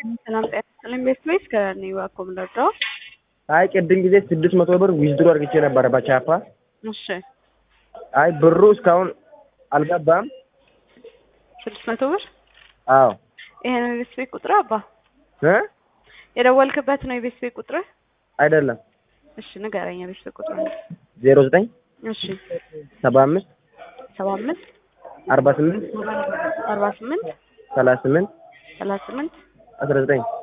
ሰላም ጤና ይስጥልኝ። ቤት ወይስ ከኔ እባክዎ የምንረዳው? አይ ቅድም ጊዜ ስድስት መቶ ብር ዊዝድሮ አድርግቼ ነበረ በቻፓ። እሺ አይ ብሩ እስካሁን አልገባም። ስድስት መቶ ብር አዎ ይሄ ነው የቤት ቤት ቁጥር አባ እ የደወልክበት ነው የቤት ቤት ቁጥር? አይደለም እሺ ንገረኝ የቤት ቤት ቁጥር። ዜሮ ዘጠኝ እሺ ሰባ አምስት ሰባ አምስት አርባ ስምንት አርባ ስምንት ሰላሳ ስምንት ሰላሳ ስምንት አስራ ዘጠኝ